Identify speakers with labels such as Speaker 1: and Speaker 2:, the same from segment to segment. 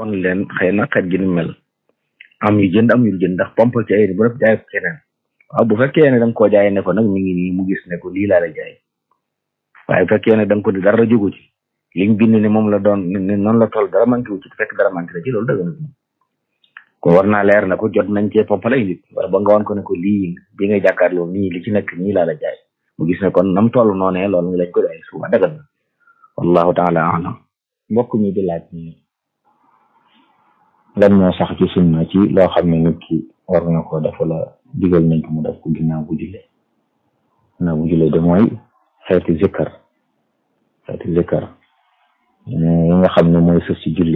Speaker 1: won leen xëy na xet gi ni mel am yu jënd am yu jënd ndax pompal ci ay bu def jaay ko keneen waaw bu fekkee ne da nga koo jaay ne ko nag mi ngi nii mu gis ne ko lii laa la jaay waaye bu fekkee ne da nga ko di dara jógu ci liñ bind ne moom la doon ne noonu la toll dara manqué wu ci fekk dara manqué la ci loolu dëgg na ko war naa leer na ko jot nañ cee pompal ay nit wala ba nga woon ko ne ko lii bi nga jàkkaarloo nii li ci nekk nii laa la jaay mu gis ne kon nam toll noonee loolu ngi lañ ko jaay suba dëgg na wallahu taala alam
Speaker 2: mbokk mi di laaj ni lan moo sax ci sunna ci loo xam ne nit ki war na ko def wala digal nañ ko mu def ko ginnaaw bu julee ginnaaw bu julee de mooy xeeti zikkar xeeti zikkar yi nga xam ne mooy sëf ci julli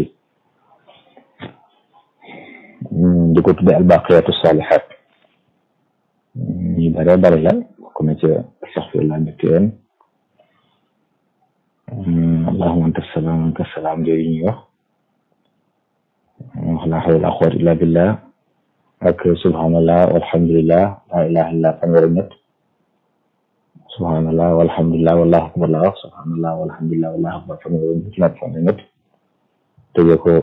Speaker 2: di ko tudde albaqiyatu salihat ñu bare bare la bokk na ca astaxfirullah ñetti yoon allahumma anta salaam anka salaam jooyu ñuy wax wax la hawla quwwata illa billah ak subhanallah walhamdulillah la ilaha illa fanweeri ñett subhanallah walhamdulillah wallahu akbar la wax subhanallah walhamdulillah wallahu akbar fanweeri ñett fanweeri ñett tëjee ko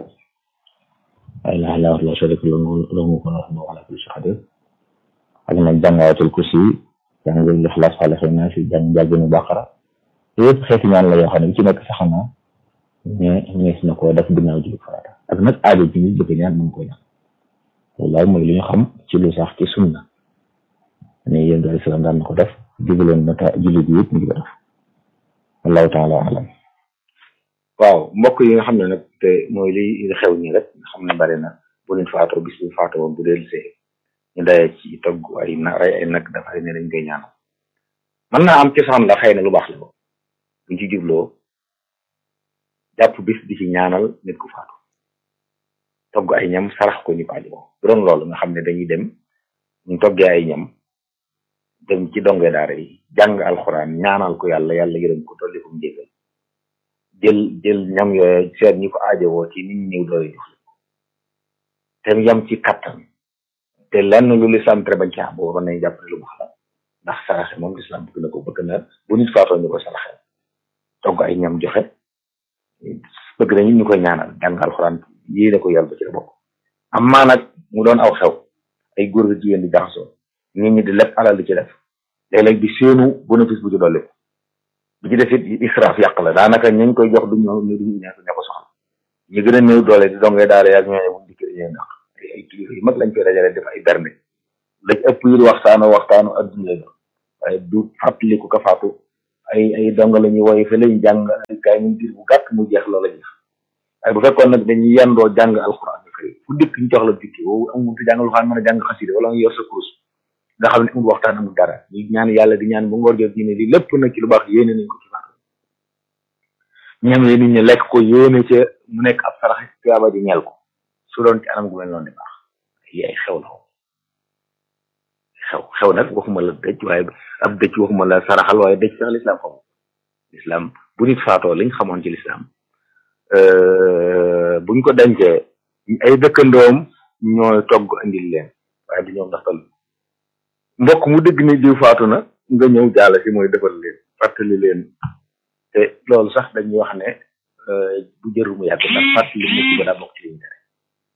Speaker 2: la ilaha illa la sharika lahu lahu mulku wa lahu ala kulli shay'in qadir ak nag jàng ayatul kursi jàng lixlaas falaq naas jàng jàgginu baqara yëpp xeeti ñaan la yoo xam ne bi ci nekk sax na mais ñees na ko def ginnaaw julli farata ak nag aajo bi ñu bëgg ñaan mën ko ñaan loolu mooy li ñu xam ci lu sax ci sunna ne yéen daal salaam daan na ko def jubaloon na ta julli bi yëpp ñu ngi ko def wallahu taala alam
Speaker 1: waaw mbokk yi nga xam ne nag te mooy li xew ñi rek nga xam ne bari na bu leen faatoo bis bu faatoo woon bu dee see ñu dayee ci togg ay na rey ay nag dafay ne dañ koy ñaanal mën naa am cosaan la xëy na lu baax la buñ ci jubloo jàpp bis di ci ñaanal nit ku faatu togg ay ñam sarax ko ñu ko aji bu doon loolu nga xam ne dañuy dem ñu toggee ay ñam dem ci donge daara yi jàng alxuraan ñaanal ko yàlla yàlla yërëm ko dolli ko njégal jël jël ñam yooyu seet ñi ko aajowoo ci nit ñi ñëw doole jox te yam ci kattan te lenn lu lislaam tere bañ ci am boobu nañ jàpp ne lu baax la ndax saraxe moom lislaam bëgg na ko bëgg na bu nit faatoo ñu ko saraxe togg ay ñam joxe bëgg nañu ñu koy ñaanal jàng alxuraan yéene ko yàlla ba ci la bokk am maa nag mu doon aw xew ay góor gi jigéen di jaxasoo nit ñi di lépp alal di ci def léeg-léeg di séenu bénéfice bu ci dolli bi ci def it israaf yàq la daanaka ñu koy jox du ñu ñu duñu ña ko soxla ñu gën a néew doole di dongee daara yaag ñooñu buñ dikkee dañuy ndax ay kilifa yu mag lañ koy dajale def ay bernde lañ ëpp yi waxtaanu waxtaanu adduna la waaye du fàttaliku ka faatu ay ay dong la ñuy woy fa lañ jàng ay kaay ñu diir bu gàtt mu jeex loolu la ñu waaye bu fekkoon nag dañuy yendoo jàng alxuraan bi kay fu dëkk ñu jox la dikki woowu amul te jàng alxuraan mën a jàng xasida wala nga yor sa kurus nga xam ne amul waxtaan amul dara ñu ñaan yàlla di ñaan ba ngoor jot diine di lépp nag ci lu baax yéene nañ ko ci baax ñam yi nit ñi lekk ko yéene ca mu nekk ab sarax tuyaaba ji ñeel ko su doon ci anam gu mel noonu di baax yi ay xew la xew xew nag waxuma la dëj waaye ab dëj waxuma la saraxal waaye dëj sax lislaam xamul lislaam bu nit faatoo liñ xamoon ci lislaam buñ ko dencee ay dëkkandoom ñooy togg andil leen waaye du ñoom ndax tal mbokk mu dëgg ni diw faatu na nga ñëw jaala si mooy defal leen fàttali leen te loolu sax dañuy wax ne bu jëru mu yàgg ndax fàttali nit ki ba daa bokk ci liñ tere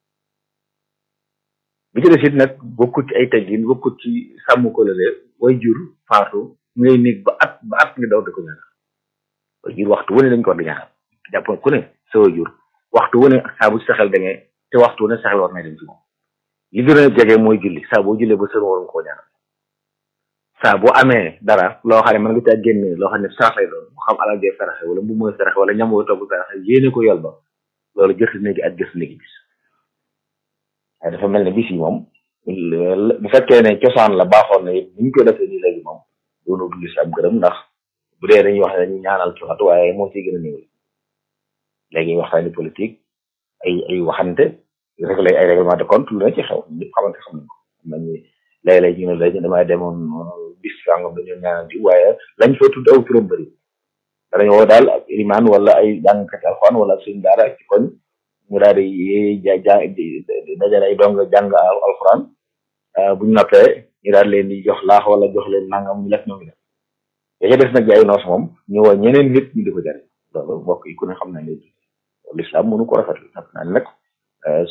Speaker 1: bi ci des it nag bokkut ci ay teggin bokkut ci sàmm ko la way jur faatu ngay nekk ba at ba at nga daw di ko ñaanal way jur waxtu wu ne dañ ko war di ñaanal jàpp ku ne sa way jur waxtu wu ne saa bu ci saxel da ngay te waxtu wu ne saxel war na dem ci moom li gën a jege mooy julli saa boo jullee ba sën waroon koo ñaanal saa boo amee dara loo xam ne mën nga caa génne loo xam ne sarax lay doon mu xam alal jee saraxe wala bu mooy saraxe wala ñam woo togg saraxe yéene ko yol ba loolu jërt néegi ak jërt néegi bis waaye dafa mel ne bis yi moom bu fekkee ne cosaan la baaxoon na it ni ñu ko defee nii léegi moom doonu du lislaam gërëm ndax bu dee dañuy wax ne dañuy ñaanal ci waxtu waaye moo ciy gën a néew léegi waxtaani politique ay ay waxante réglé ay règlement de compte lu ne ci xew ñëpp xamante xam nañ ko xam nañ léeg-léeg ñu ne léegi damay demoon bis sàngam dañoo ñaanal di waaye lañ fa tudd aw turam bëri danañ woo daal ak ilimaan wala ay jàngkat alxuraan wala ak suñ daara ci koñ ñu daal di ja ja dajale ay dong jàng alxuraan buñ noppee ñu daal leen di jox laax wala jox leen nangam ñu lekk ñoom ñu def ya des nag ay noos moom ñu woo ñeneen nit ñu di ko jariñ loolu mbokk yi ku ne xam na léegi lislaam mënu ko rafetlu xam naa nag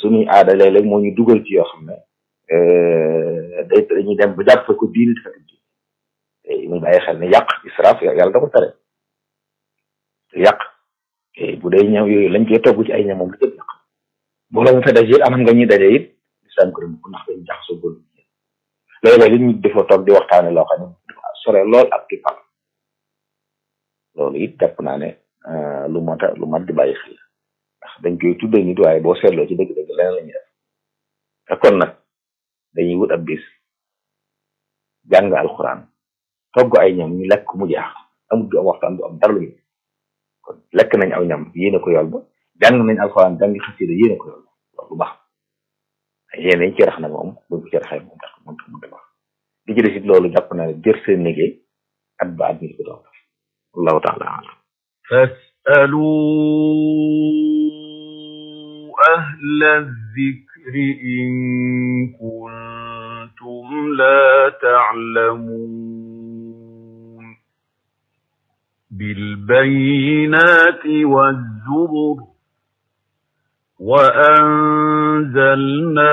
Speaker 1: suñuy aada léeg-léeg moo ñu dugal ci yoo xam ne day dañuy dem ba jàpp ko diini te fekk diini muy bàyyi xel ne yàq israaf yàlla da ko tere te yàq bu dee ñëw yooyu lañ koy togg ci ay ñam moom la jëpp yàq booloo mu fa daje it anam nga ñuy daje it islam ko dem ko ndax dañu jaxasoo góor léeg-léeg li ñu defoo toog di waxtaane loo xam ne dafa sore lool ak ki pal loolu it jàpp naa ne lu mat a lu mat di bàyyi xel ndax dañ koy tuddee nit waaye boo seetloo ci dëgg-dëgg leneen la ñuy def te kon nag dañuy wut ab bis jàng alxuraan togg ay ñam ñu lekk mu jaax amul du am waxtaan du am dara lu ñu kon lekk nañ aw ñam yéene ko yool ba jàng nañ alxuraan jàng xasida yéene ko yool ba loolu baax yéene yi ci rax na moom buñ ko ci raxee moom tax moom tax mu baax li ci des it loolu jàpp naa ne jër seen liggéey at ba at mi ko doon def wallahu taala alam
Speaker 3: فاسألوا أهل الذكر إن كنتم لا تعلمون بالبينات والزبر وأنزلنا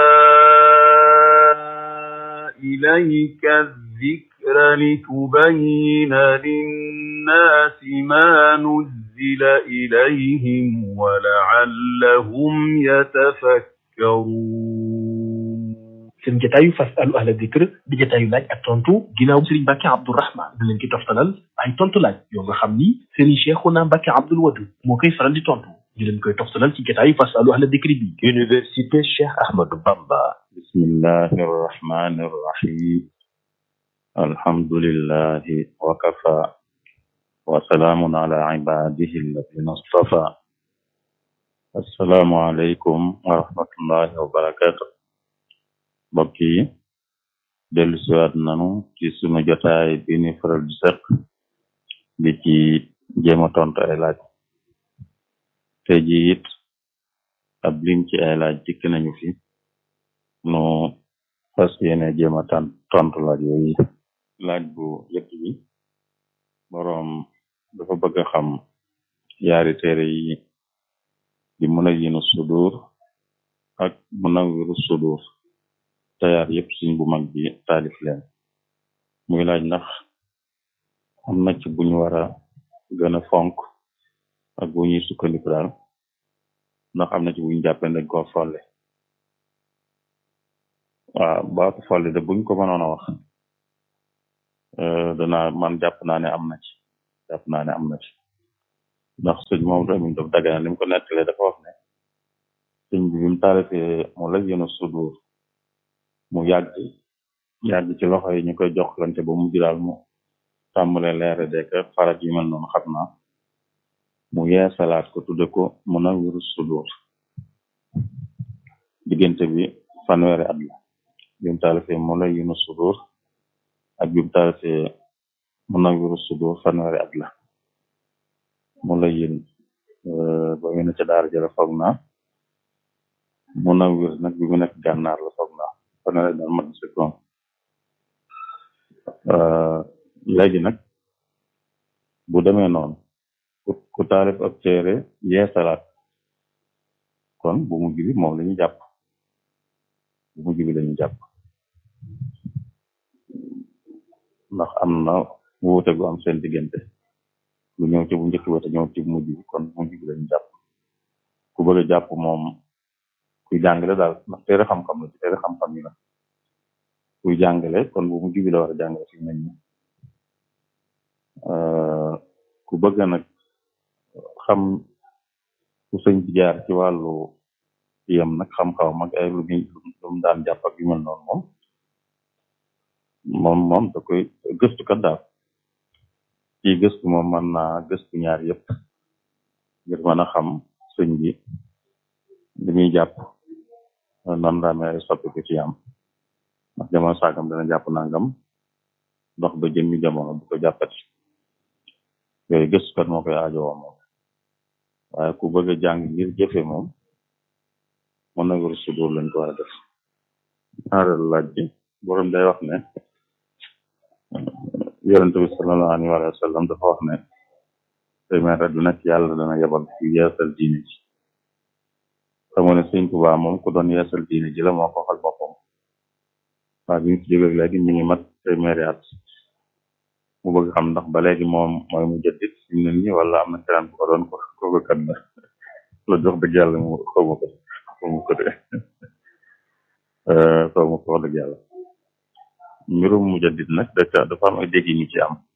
Speaker 3: إليك الذكر لتبين للناس ما نزل إليهم ولعلهم يتفكرون
Speaker 4: seen jataayu fasalu ahla dikr di jataayu laaj ak tontu ginnaaw Serigne Mbacke Abdourahman da leen ki toftalal ay tontu laaj yoo nga xam ni Serigne Cheikhouna Mbacke Abdoul Wadud moo koy faral di tontu ñu leen koy toftalal ci jataayu fasalu ahla dikr bi Université Cheikh Ahmadou Bamba
Speaker 5: bismillahi arrahmani arrahim alhamdulillahi wa kafa wa salaamun ala ibadihi alladina istafa assalaamu aleykum wa rahmatullahi wa barakatuh mbokk yi dellu siwaat nanu ci sunu jotaay bi ni faral di sëq di ci jéem a tontu ay laaj te ji it ab lim ci ay laaj dikk nañu fi nu fas yéene jéem a tan tontu laaj yooyu laaj bu jëkk bi boroom dafa bëgg a xam yaari téere yi di Munawwirus Sudur ak Munawwirus Sudur tayaar yëpp suñ bu mag bi taalif leen muy laaj ndax am na ci buñu war a gën a fonk ak bu ñuy sukkandiku daal ndax am na ci buñu jàppe dañ ko folle waaw baatu folle de buñ ko mënoon a wax dana man jàpp naa ne am na ci jàpp naa ne am na ci ndax sëñ moom tamit daf dagana li mu ko nettalee dafa wax ne sëñ bi bi mu taalifee mu la yéen a sudur mu yàgg yàgg ci loxo yi ñu koy joxlante ba mujj daal mu tàmbale leere dek farat yi mel noonu xam naa mu yeesalaat ko tudde ko Munawwirus Sudur diggante bi fanweeri at la bi mu taalifee Munawwirus Sudur ak bi mu taalifee Munawwirus Sudur fanweeri at la mu la yén ba mu ne ca daara jëla foog naa Munawwir nag bi mu nekk gànnaar la foog naa fanweeri daal mat si koom léegi nag bu demee noonu ku taalif ab téere yeesalaat kon bu mujj bi moom lañu jàpp bu mujj bi lañu jàpp ndax am na wuute gu am seen diggante lu ñëw ci bu njëkk ba te ñëw ci bu mujj bi kon bu mujj bi lañu jàpp ku bëgg a jàpp moom kuy jàngale daal ndax téere xam-xam la ci téere xam-xam yi la kuy jàngale kon bu mujj bi la war a jàngale fi mel ni ku bëgg nag xam ku sëñ bi jaar ci wàllu yem nag xam-xaw mag ay lu muy lu mu daan jàpp ak yu mel noonu moom moom moom da koy gëstukat daal ci gëstu moom mën naa gëstu ñaar yëpp ngir mën a xam sëñ bi li muy jàpp nan la amee ay soppiku ci am ndax jamono saagam dana jàpp nangam dox ba jëmmi jamono bu ko jàppati yooyu gëstukat moo koy aajowoo moom waaye ku bëgg a jàng ngir jëfe moom Munawwirus Sudur lañ ko war a def ñaareelu laaj bi borom day wax ne yonente bi sallallahu alayhi wa sallam dafa wax ne téeméer du nekk yàlla dana yebal yu yeesal diine ji xamoo ne sëñ Tuubaa moom ku doon yeesal diine ji la moo ko waxal boppam waaye bi ñu fi jógee léegi ñu ngi mat téeméeri at mu bëgg xam ndax ba léegi moom mooy mu jëddit fi mu ne nii wala am na keneen bu ko doon ko kooku kat la la jox dëgg yàlla mu xaw ma ko xaw ma ko de xaw ma ko wax dëgg yàlla mbirum mu jëddit nag dafa dafa am ay dégg ñu ci am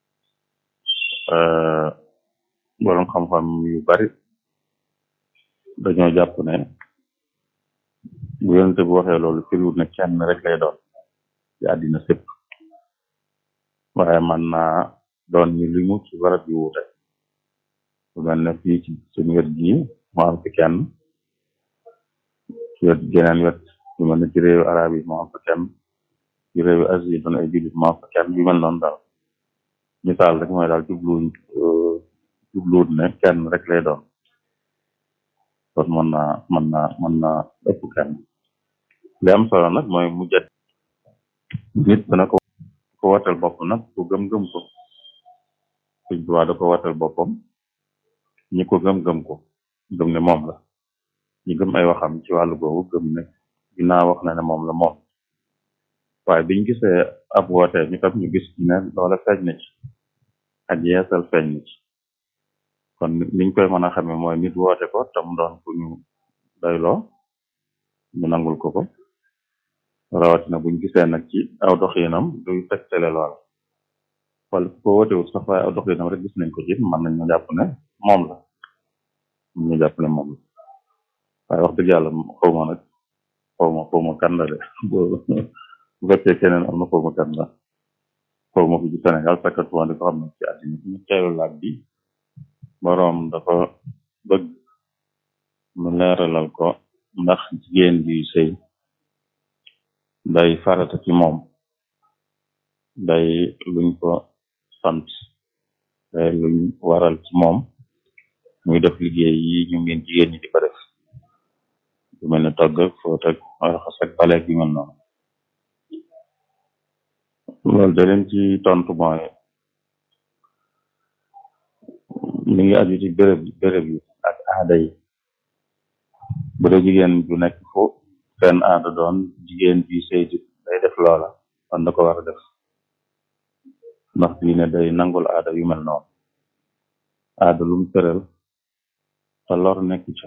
Speaker 5: borom xam-xam yu bari dañoo jàpp ne bu yonente bu waxee loolu firiwut ne kenn rek lay doon ci àddina sépp waaye man naa doon ñu limu ci barab yu wuute bu mel ne fii ci suñu wet gii mu am fi kenn ci wet geneen wet yu mel ne ci réewu arab yi mu am fa kenn ci réewu asie yi doon ay jullit mu am fa kenn yu mel noonu daal misaal rek mooy daal jubluwuñ jubluwut ne kenn rek lay doon kon mën naa mën naa mën naa ëpp kenn li am solo nag mooy mu jët nit dana ko ko watal bopp nag ku gëm-gëm ko suñ tuwaa da ko watal boppam ñi ko gëm-gëm ko gëm ne moom la ñi gëm ay waxam ci wàllu googu gëm ne dinaa wax na ne moom la moom waaye biñ gisee ab wootee ñu tam ñu gis ne loola feeñ na ci ak yeesal feeñ na ci kon niñ koy mën a xamee mooy nit woote ko tam doon ku ñu doyloo ñu nangul ko ko rawatina buñ gisee nag ci aw doxinam duy tegtale lool wala ku ko wootewut sax waaye aw doxinam rek gis nañ ko ci mën nañ ñu jàpp ne moom la ñu jàpp ne moom la waaye wax dëgg yàlla xaw ma nag xaw ma xaw ma kan la de bu fekkee keneen am na xaw ma kan la xaw ma fi ci Sénégal sakkatuma di ko xam ne ci àddina ñu teelu laaj bi boroom dafa bëgg mu leeralal ko ndax jigéen bi sëy day farata ci moom day luñ ko sant day luñ waral ci moom muy def liggéey yi ñu ngeen jigéen ñi di ko def lu mel ne togg ak fóot ak raxas ak baleeg yu mel noonu loolu da leen ci tontu mooy mi ngi aju ci béréb béréb yi ak aada yi bu dee jigéen bu nekk fu seen aada doon jigéen bi sëy day def loola kon da ko war a def ndax diine day nangul aada yu mel noonu aada lum tëral te lor nekk ca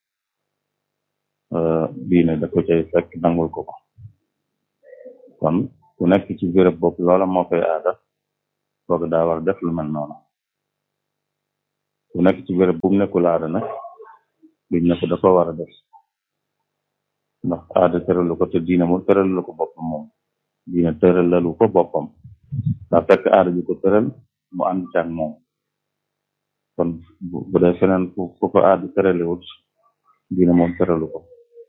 Speaker 5: diine da ko cay fekk nangul ko ko kon ku nekk ci béréb boobu loola moo koy aada kooku daa war a def lu mel noonu ku nekk ci béréb bu mu nekkul aada nag duñ ne ko da ko war a def ndax aada tëralu ko te diine mu tëralu ko boppam moom diine tëralalu ko boppam daa fekk aada ji ko tëral mu ànd ci ak moom kon bu dee feneen fu fu ko aada tëralewut diine moom tëralu ko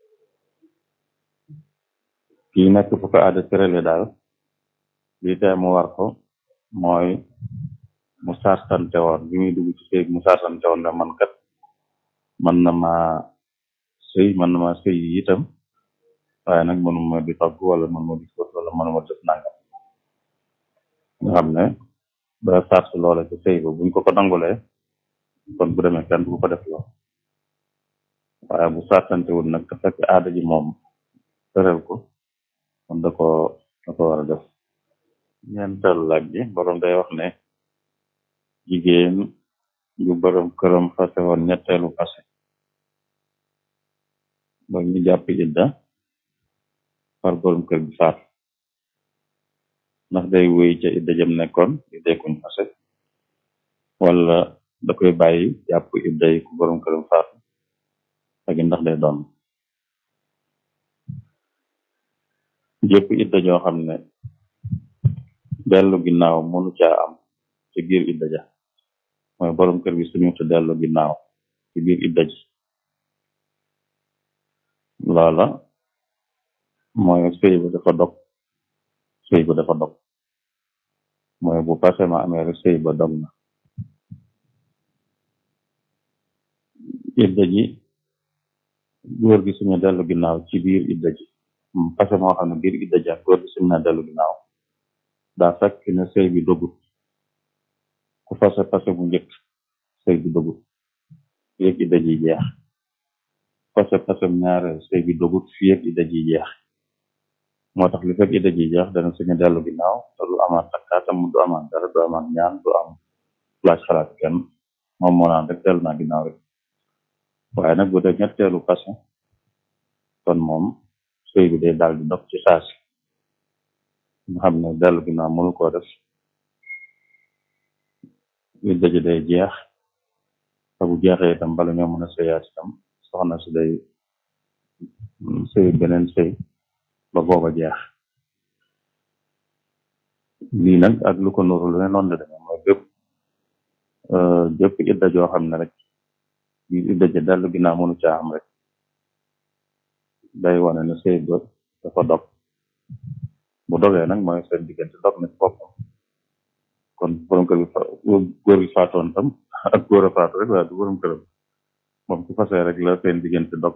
Speaker 5: kii nekk fu ko aada tërale daal lii tee mu war ko mooy mu sarsante woon bi muy dugg ci sëy mu sarsante woon ne man kat man na ma sëy man na ma sëy itam waaye nag mënuma di togg wala mënuma di fóot wala mënuma def nangam nga xam ne da sars loola ci sëy ba buñ ko ko nangulee kon bu demee kenn du ko def loo waaye bu sarsante wul nag te fekk aada ji moom tëral ko kon da ko da ko war a def ñeenteelu laaj bi borom day wax ne jigéen ju borom këram fase woon ñetteelu fase ba ñu jàpp idda far borom kër bi faat ndax day wéy ca idda jëm nekkoon idday kuñ fase wala da koy bàyyi jàpp idda yi ku borom këram faat ak ndax day doon jëpp idda joo xam ne dellu ginnaaw mënu caa am ci biir idda ja mooy borom kër bi suñu te dellu ginnaaw ci biir idda ji loola mooy sëy ba dafa dog sëy ba dafa dog mooy bu passé ma amee rek sëy ba dog na idda ji góor gi suñu dellu ginnaaw ci biir idda ji passé moo xam ne biir idda ji ak góor gi suñu na dellu ginnaaw daa fekk ne sëy bi dogut ku fase passé bu njëkk sëy bi dogut yéeg idda ji jeex fase fasem ñaareel sëy bi dogut fii ak idda ji jeex moo tax li fekk idda ji jeex dana suñu dellu ginnaaw te du amaat takkaatam du amaat dara du amaat ñaan du am laaj xalaat kenn moom moo naan rek dellu naa ginnaaw rek waaye nag bu dee ñetteelu fase kon moom sëy bi day daal di dog ci saasi nga xam ne dellu ginnaaw mënu koo def idda ji day jeex te bu jeexee itam bala ñoo mën a sëyaat itam soxna si day sëy beneen sëy ba booba jeex lii nag ak lu ko nuru lu ne noonu la demee mooy bépp jëpp idda joo xam ne rek yi idda ja dellu ginnaaw mënu caa am rek day wane ne sëy ba dafa dog bu dogee nag mooy seen diggante dog na ci boppam kon borom kër bi góor gi faatoon tam ak góor a faatu rek waaye du borom këram moom su fasee rek la seen diggante dog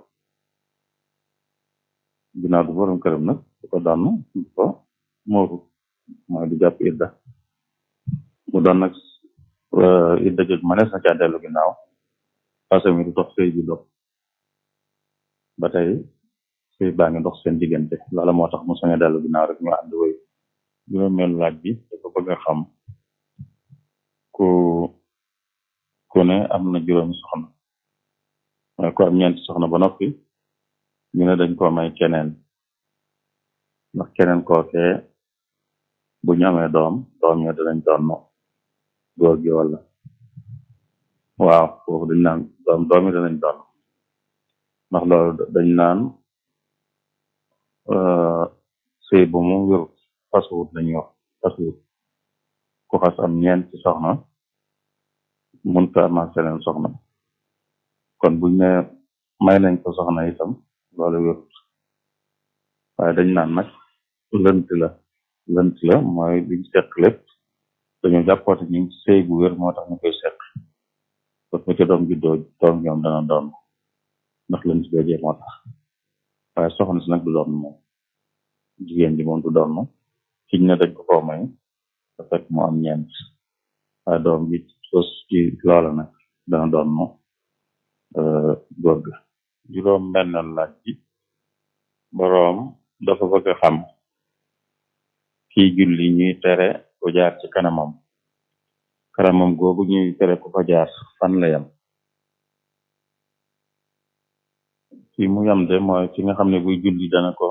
Speaker 5: ginnaaw du borom këram nag du ko donn du ko mooru mooy du jàpp idda mu doon nag idda joj manees na caa dellu ginnaaw fase mi du dox sëy bi dog ba tey sëy baa ngi dox seen diggante loola moo tax mu sañ a dellu ginnaaw rek ñu ànd wéy juróomeelu laaj bi dafa bëgg a xam ku ku ne am na juróomi soxna mooy ko am ñeenti soxna ba noppi ñu ne dañ ko may keneen ndax keneen kookee bu ñu amee doom doom ñoo danañ doon góor gi wala waaw foofu dañ naan doom doom yi danañ doon ndax loolu dañ naan sëy bu mu wérut fasuwut lañuy wax fasuwut ku xas am ñeent ci soxna mun ko amaat seneen soxna kon buñ ne may nañ ko soxna itam loolu wérut waaye dañ naan nag lënt la lënt la mooy liñ seq lépp dañu jàppoote ñu ngi sëy bu wér moo tax ñu koy seq kon bu ca doom juddoo doom ñoom dana doon ndax lënt joojee moo tax waaye soxna si nag du doon moom jigéen ji moom du doon kiñ ne dañ ko koo may da fekk mu am ñeent waaye doom bi sos ci loola nag dana doon mo góor ga juróom benn laaj bi boroom dafa bëgg a xam kii julli ñuy tere ku jaar ci kanamam kanamam googu ñuy tere ku fa jaar fan la yam fi mu yam de mooy fi nga xam ne buy julli dana ko